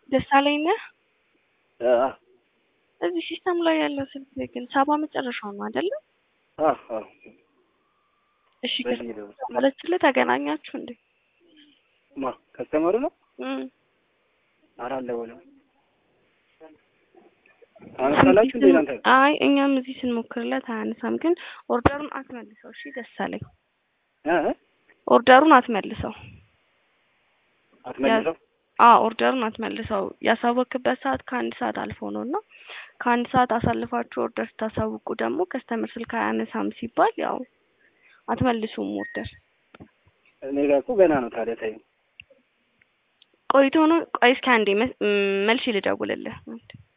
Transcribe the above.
ደሳለኝ ነህ? አ እዚህ ሲስተም ላይ ያለው ስልክ ግን ሰባ መጨረሻው ነው አይደለ? አ አ እሺ በዚህ ነው። ማለችልህ ተገናኛችሁ እንዴ? ማ ከስተመሩ ነው እም ኧረ አልደወለም። ታነሳላችሁ እንዴ እናንተ? አይ እኛም እዚህ ስንሞክርለት አያነሳም። ግን ኦርደሩን አትመልሰው እሺ። ደሳለኝ እ ኦርደሩን አትመልሰው። አትመልሰው አዎ ኦርደሩን አትመልሰው። ያሳወክበት ሰዓት ከአንድ ሰዓት አልፎ ነው እና ከአንድ ሰዓት አሳልፋችሁ ኦርደር ስታሳውቁ ደግሞ ከስተመር ስልክ አያነሳም ሲባል ያው አትመልሱም ኦርደር። እኔ ጋር እኮ ገና ነው። ታዲያ ተይው። ቆይቶ ነው። ቆይ እስኪ አንዴ መ- ም- መልሼ ልደውልልህ።